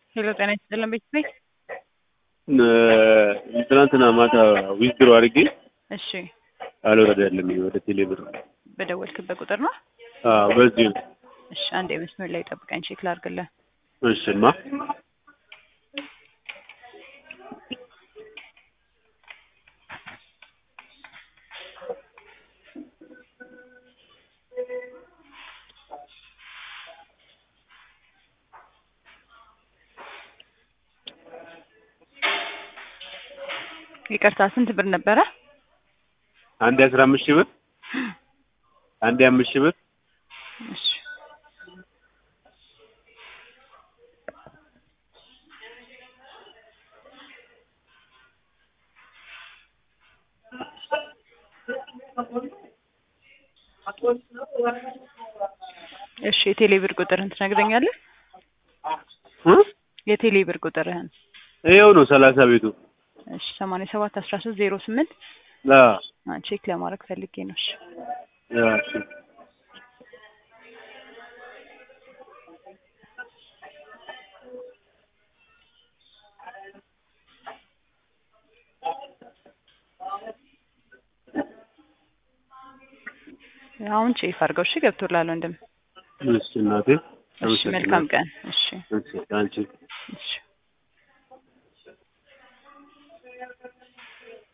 ሄሎ ጤና ይስጥልን ቤተሰብ ትናንትና ማታ ዊዝድሮ አድርጌ እሺ አልወረደልም ወደ ቴሌብር። በደወልክበት ቁጥር ነው አዎ በዚሁ ነው። እሺ አንድ የመስመር ላይ ጠብቀኝ ቼክ ላድርግልህ እሺማ ይቅርታ ስንት ብር ነበረ አንዴ አስራ አምስት ሺህ ብር አንዴ አምስት ሺህ ብር እሺ እሺ የቴሌ ብር ቁጥርህን ትነግረኛለህ እ? የቴሌ ብር ቁጥርህን ይኸው ነው ሰላሳ ቤቱ እሺ ሰማንያ ሰባት አስራ ሶስት ዜሮ ስምንት አዎ ቼክ ለማድረግ ፈልጌ ነው እሺ አዎ፣ እሺ። አሁን ቼክ አድርገው እሺ ገብቶላል ወንድም እሺ እናቴ እሺ መልካም ቀን እሺ እሺ አንቺ እሺ